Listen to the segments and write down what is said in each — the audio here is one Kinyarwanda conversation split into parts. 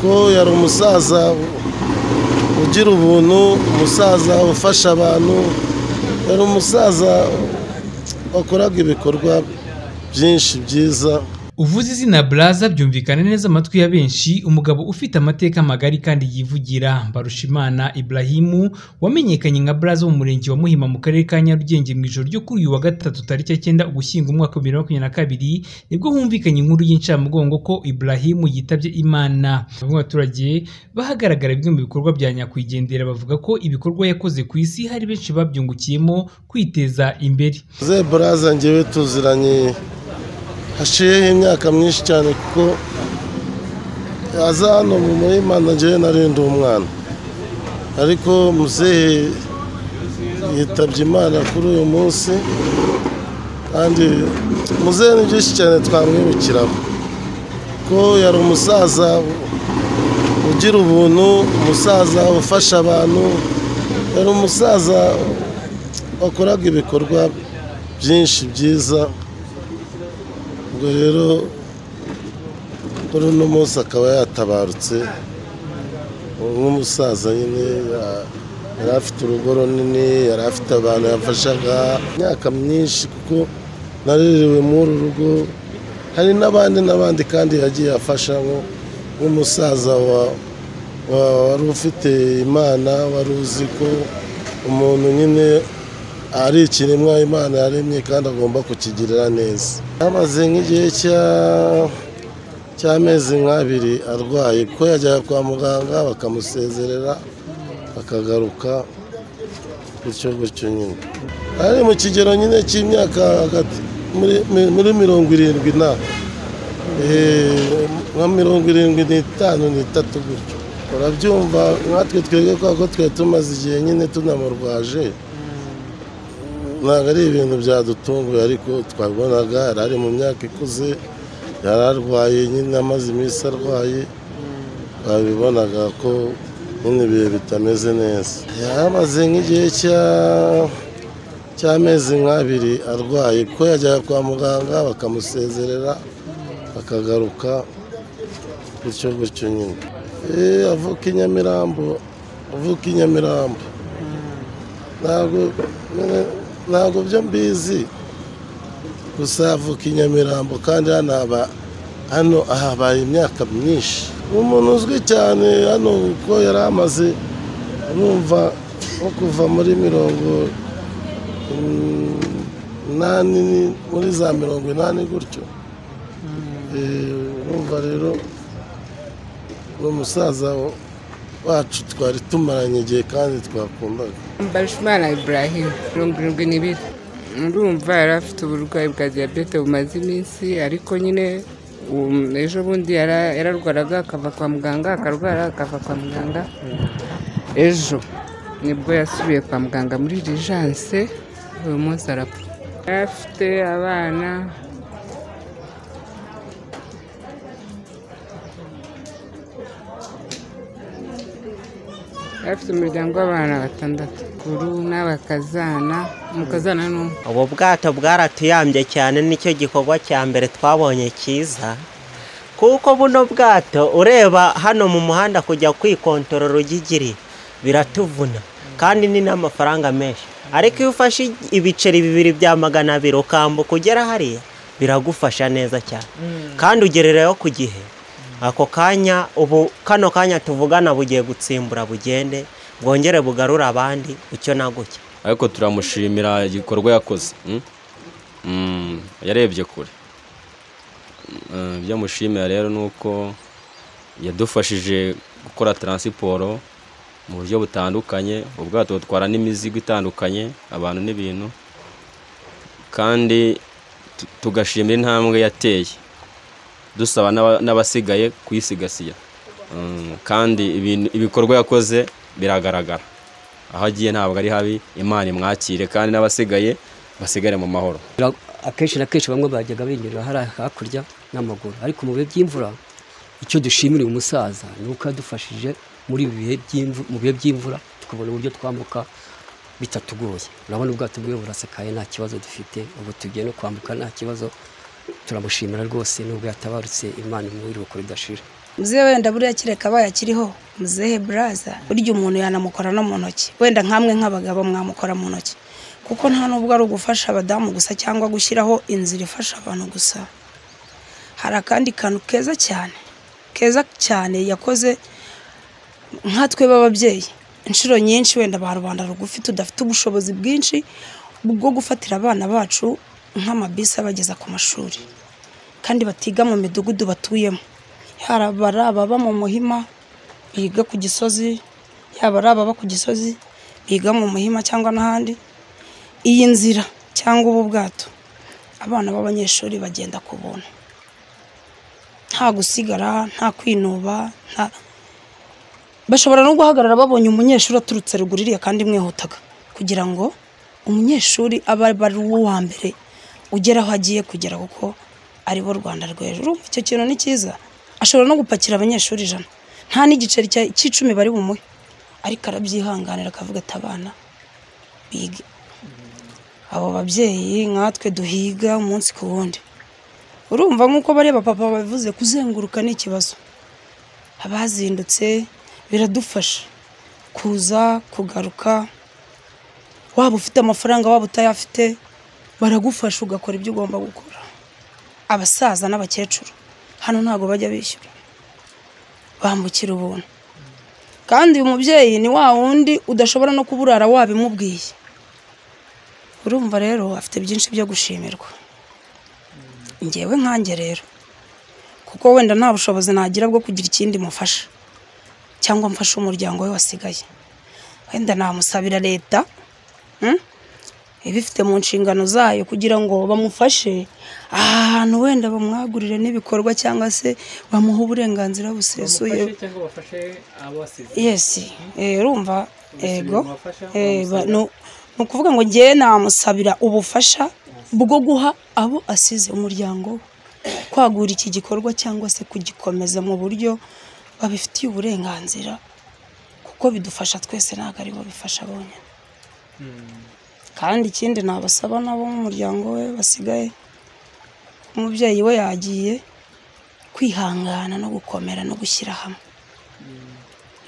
ko yari umusaza ugira ubuntu umusaza ufasha abantu yari umusaza wakoraga ibikorwa byinshi byiza uvuze izina Blaza byumvikana neza amatwi ya benshi umugabo ufite amateka magari kandi yivugira Barushimana Ibrahimu wamenyekanye nka Blaza mu murenge wa Muhima mu karere ka Nyarugenge mu ijoro ryo kuri uyu wa gatatu tariki ya cyenda Ugushyingo umwaka wa bibiri na makumyabiri na kabiri nibwo humvikanye inkuru y'incamugongo ko Ibrahimu yitabye Imana bamwe abaturage bahagaragara bimwe mu bikorwa bya nyakwigendera bavuga ko ibikorwa yakoze ku isi hari benshi babyungukiyemo kwiteza imbere ze Blaza ngewe tuziranye hashiyeho imyaka myinshi cyane kuko aza hano mu murima ngewe narindi umwana ariko muzehe yitabye imana kuri uyu munsi kandi muzehe ni byinshi cyane twamwibukiraho ko yari umusaza ugira ubuntu umusaza ufasha abantu yari umusaza wakoraga ibikorwa byinshi byiza ubwo rero kuri uno munsi akaba yatabarutse nk'umusaza nyine yari afite urugo runini yari afite abantu yafashaga imyaka myinshi kuko naririwe muri uru rugo hari n'abandi n'abandi kandi yagiye afasha nk'umusaza wari ufite imana wari uzi ko umuntu nyine ari ikiremwa imana yaremye kandi agomba kukigirira neza yamaze nk'igihe cy'amezi nk'abiri arwaye kuko yajyaga kwa muganga bakamusezerera akagaruka gutyo gutyo nyine ari mu kigero nyine cy'imyaka hagati muri mirongo irindwi na nka mirongo irindwi n'itanu n'itatu gutyo urabyumva nkatwe twebwe kubera ko twari tumaze igihe nyine tunamurwaje ntabwo ari ibintu byadutunguye ariko twabonaga yari ari mu myaka ikuze yari arwaye nyine amaze iminsi arwaye twabibonaga ko nyine ibihe bitameze neza yamaze nk'igihe cy'amezi nk'abiri arwaye kuko yajyaga kwa muganga bakamusezerera akagaruka gutyo gutyo nyine avuka i nyamirambo avuka i nyamirambo ntabwo ntabwo byo mbizi gusa avuka i nyamirambo kandi hano haba hano habaye imyaka myinshi ni umuntu uzwi cyane hano kuko yari amaze numva nko kuva muri mirongo inani muri za mirongo inani gutyo numva rero ni umusaza wacu twari tumaranye igihe kandi twakundaga Mbarushimana Ibrahim mirongo irindwi n'ibiri urumva yari afite uburwayi bwa diyabete bumaze iminsi ariko nyine ejo bundi yararwaraga akava kwa muganga akarwara akava kwa muganga ejo nibwo yasubiye kwa muganga muri rijanse uyu munsi arapfa yari afite abana afite umuryango w'abana batandatu kuru n'abakazana umukazana n'umwe ubu bwato bwaratuyambye cyane nicyo gikorwa cya mbere twabonye cyiza kuko buno bwato ureba hano mu muhanda kujya kwikontorora ugigiri biratuvuna kandi ni n'amafaranga menshi ariko iyo ufashe ibiceri bibiri bya magana abiri ukambuka ugera hariya biragufasha neza cyane kandi ugerereyo ku gihe ako kanya ubu kano kanya tuvugana bugiye gutsimbura bugende bwongere bugarure abandi icyo na gutya ariko turamushimira igikorwa yakoze yarebye kure ibyo amushimira rero ni uko yadufashije gukora taransiporo mu buryo butandukanye ubwato butwara n'imizigo itandukanye abantu n'ibintu kandi tugashimira intambwe yateye dusaba n'abasigaye kuyisigasira kandi ibikorwa yakoze biragaragara aho agiye ntabwo ari habi imana imwakire kandi n'abasigaye basigare mu mahoro akenshi na kenshi bamwe bajyaga binyurira hariya hakurya n'amaguru ariko mu bihe by'imvura icyo dushimira uyu musaza ni uko yadufashije muri bihe mu bihe by'imvura tukabona uburyo twambuka bitatugoye urabona ubwato bwe burasakaye nta kibazo dufite ubu tugiye no kwambuka nta kibazo turamushimira rwose nubwo yatabarutse imana imwiruko ridashira muzehe wenda buriya kireka abaye akiriho muzehe buraza burya umuntu yanamukora no mu ntoki wenda nkamwe nk'abagabo mwamukora mu ntoki kuko nta nubwo ari ugufasha abadamu gusa cyangwa gushyiraho inzira ifasha abantu gusa hari akandi kantu keza cyane keza cyane yakoze nkatwe b'ababyeyi inshuro nyinshi wenda ba rubanda rugufi tudafite ubushobozi bwinshi bwo gufatira abana bacu nk'amabisi abageza ku mashuri kandi batiga mu midugudu batuyemo yaba ari ababa mu muhima biga ku gisozi yaba ari ababa ku gisozi biga mu muhima cyangwa n'ahandi iyi nzira cyangwa ubu bwato abana b'abanyeshuri bagenda ku buntu nta gusigara nta kwinuba nta bashobora no guhagarara babonye umunyeshuri aturutse ruguru iriya kandi mwihutaga kugira ngo umunyeshuri abe ari uwa mbere ugera aho agiye kugera kuko ari bo rwanda rw'ejo urumva icyo kintu ni cyiza ashobora no gupakira abanyeshuri ijana nta n'igiceri cya- cy'icumi bari bumuhe ariko arabyihanganira akavuga ati abana bige abo babyeyi nkatwe duhiga umunsi ku wundi urumva nk'uko bariya papa babivuze kuzenguruka ni ikibazo abazindutse biradufasha kuza kugaruka waba ufite amafaranga waba utayafite baragufasha ugakora ibyo ugomba gukora abasaza n'abakecuru hano ntabwo bajya bishyura bambukira ubuntu kandi uyu mubyeyi ni wa wundi udashobora no kuburara wabimubwiye urumva rero afite byinshi byo gushimirwa ngewe nkange rero kuko wenda nta bushobozi nagira bwo kugira ikindi mufasha cyangwa mfashe umuryango we wasigaye wenda namusabira leta mm? ibifite mu nshingano zayo kugira ngo bamufashe ahantu wenda bamwagurire n'ibikorwa cyangwa se bamuhe uburenganzira busesuye cyangwa bafashe abasize yesi eh, urumva ego Eh, ba- nu- ni ukuvuga ngo ngewe namusabira ubufasha bwo guha abo asize umuryango we. kwagura iki gikorwa cyangwa se kugikomeza mu buryo babifitiye uburenganzira kuko bidufasha twese ntabwo ari bo bifasha bonyine kandi ikindi nabasaba nabo nk'umuryango we basigaye umubyeyi we yagiye kwihangana no gukomera no gushyira hamwe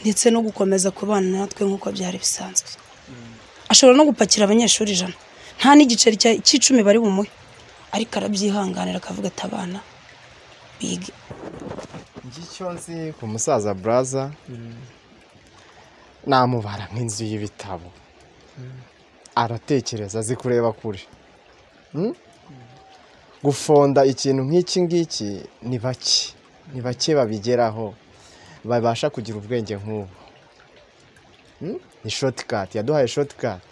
ndetse no gukomeza kubana natwe nk'uko byari bisanzwe ashobora no gupakira abanyeshuri ijana nta n'igiceri cya- cy'icumi bari bumuhe ariko arabyihanganira akavuga ati abana bige ngicyo nzi ku musaza buraza namubara nk'inzu y'ibitabo aratekereza azi kureba kure Mm? gufonda ikintu nk'iki ngiki ni bake ni bake babigeraho babasha kugira ubwenge nk'ubu Mm? ni shotikati yaduhaye shotikati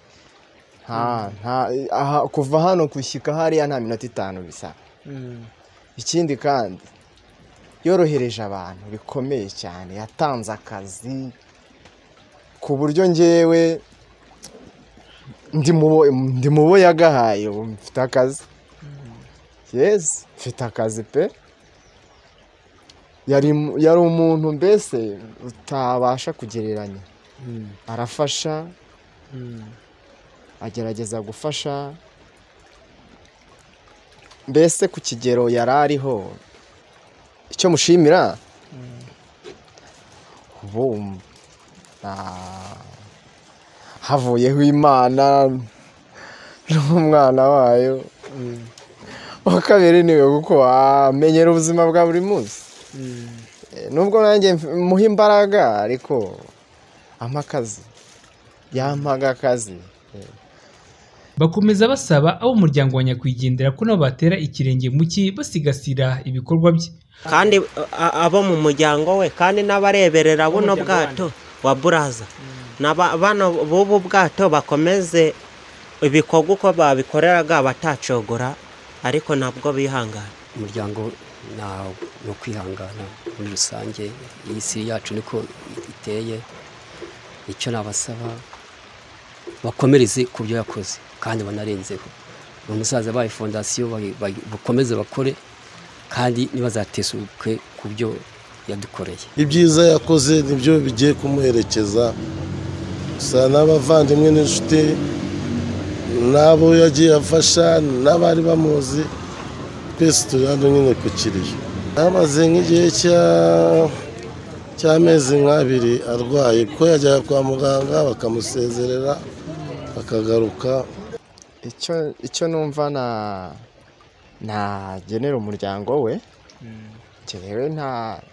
kuva hano gushyika hariya nta minota itanu bisaba ikindi kandi yorohereje abantu bikomeye cyane yatanze akazi ku buryo ngewe ndi mu bo- ndi mu bo yagahaye ubu mfite akazi yesi mfite akazi pe yari mu- yari umuntu mbese utabasha kugereranya arafasha agerageza gufasha mbese ku kigero yari ariho icyo mushimira ubu ah, havuyeho imana n'umwana wayo uwa kabiri niwe kuko wamenyera ubuzima bwa buri munsi Eh, nubwo nanjye mf- muha imbaraga ariko ampa akazi yampaga akazi Eh, bakomeza basaba abo umuryango wa nyakwigendera ko nabo batera ikirenge mu cyi basigasira ibikorwa bye kandi a- abo mu muryango we kandi n'abareberera buno bwato wa buraza n'abana b'ubu bwato bakomeze ibikorwa uko babikoreraga batacogora ariko nabwo bihangana umuryango ntawo no kwihangana muri rusange iyi si yacu niko iteye icyo nabasaba bakomereze ku byo yakoze kandi banarenzeho uyu musaza bahaye fondasiyo bayi- bayi- bakomeze bakore kandi ntibazatesuke ku byo yadukoreye ibyiza yakoze nibyo bigiye kumuherekeza gusa n'abavandimwe n'inshuti n'abo yagiye afasha n'abari bamuzi twese turi hano nyine ku kiriyo yamaze nk'igihe cya- cy'amezi nk'abiri arwaye ko yajyaga kwa muganga bakamusezerera akagaruka icyo icyo numva na nagenera umuryango we njyewe nta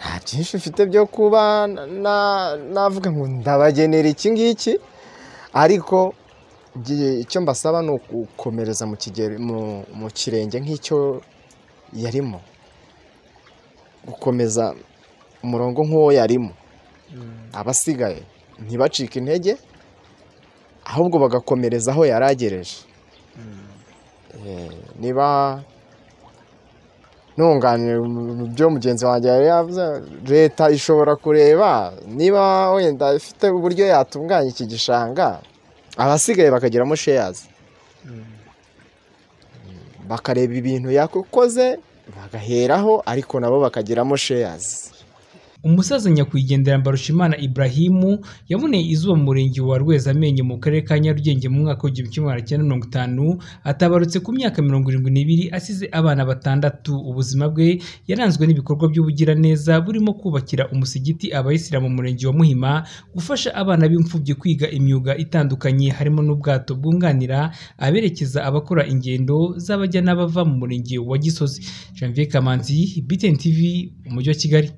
nta byinshi mfite byo kuba na- navuga ngo ndabagenera iki ngiki ariko ngiye- icyo mbasaba ni ukukomereza mu kigero mu- mu kirenge nk'icyo yarimo gukomeza umurongo nk'uwo yarimo abasigaye ntibacike intege ahubwo bagakomereza aho yari agereje Eh, niba ntunganira mu byo mugenzi wanjye yari yavuze leta ishobora kureba niba wenda ifite uburyo yatunganya iki gishanga abasigaye bakagiramo sheyazi bakareba ibintu yakoze bagaheraho ariko nabo bakagiramo sheyazi umusaza nyakwigendera mbarushimana iburahimu yaboneye izuba mu murenge wa rwezamenyo mu karere ka nyarugenge mu mwaka w'igihumbi kimwe magana cyenda mirongo itanu atabarutse ku myaka mirongo irindwi n'ibiri asize abana batandatu ubuzima bwe yaranzwe n'ibikorwa by'ubugiraneza burimo kubakira umusigiti abayisilamu mu murenge wa muhima gufasha abana b'imfubyi kwiga imyuga itandukanye harimo n'ubwato bwunganira aberekeza abakora ingendo z'abajya n'abava mu murenge wa gisozi janvier kamanzi btn tv umujyi wa kigali